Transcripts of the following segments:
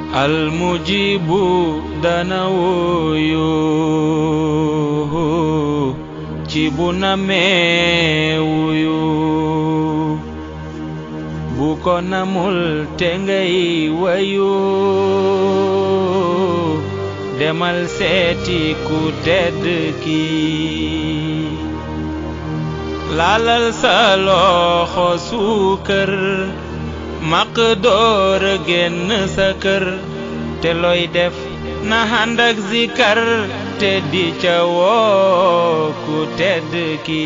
almujibu dana wuyu ci bu namee wuyu bu ko namul te ngay wayu demal seeti ku tedd ki laalal sa loxo suukër maq door génn sa kër te looy def na ànd ak zikar te di ca woo ku tedd ki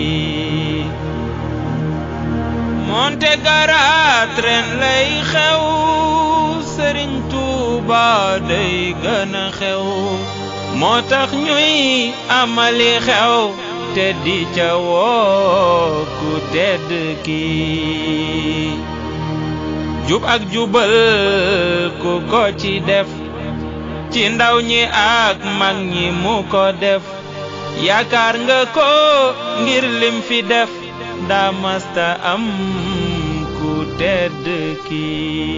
monte garaat ren lay xew sëriñ Tuuba day gën a xew moo tax ñuy amali xew te di ca woo ku tedd ki jub ak jubal ku ko ci def ci ndaw ñi ak mag ñi mu ko def yaakaar nga ko ngir lim fi def daa masta am ku tedd ki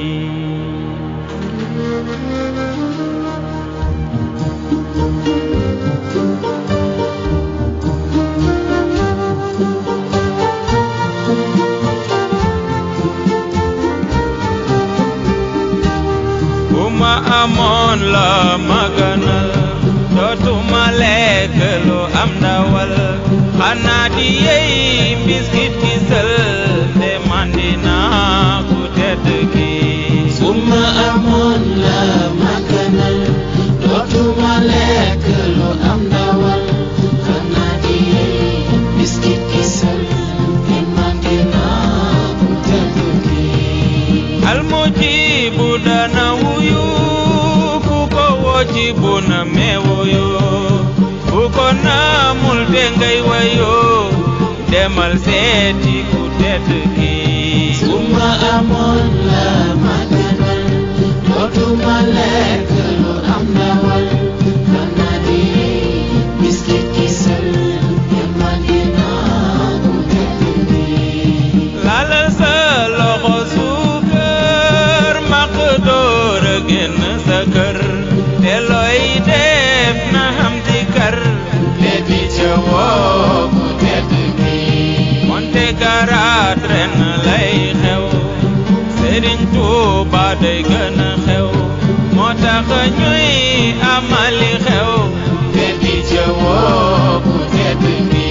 bu ma amoon la ma gënal dootuma lekk lu am ndawal xanaa di yey mbiskit ki sël te mandi naa ku tedd ki su ma amoon la ma gënal dootuma lekk lu am ndawal xanaa di biskit ki sël te mandi naa ku tedd ki almujibu dana wuyu ku ko woo ci bu na mee wuyu ku ko naamul te ngay wayu demal seeti ku tedd ki su ma amoon la ma gënal dootuma lekk lu am ndawal xanaa di biskit ki sël te mandi naa ku tedd ki laalal sa loxo suukër maq door a génn sa kër te looy def na xam ci kër te di ca woo ku tedd ki monte garaat ren lay xew Sëriñ Tuuba day gën a xew moo tax ñuy amali xew te di ca woo ku tedd ki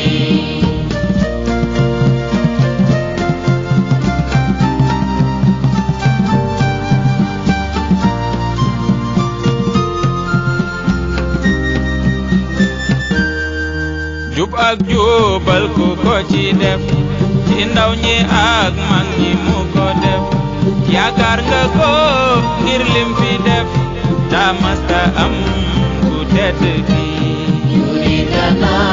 jub ak jubal ku ko ci def ci ndaw ñi ak mag ñi mu ko def yaakaar nga ko ngir lim fi def daa masta am ku tedd ki yuridana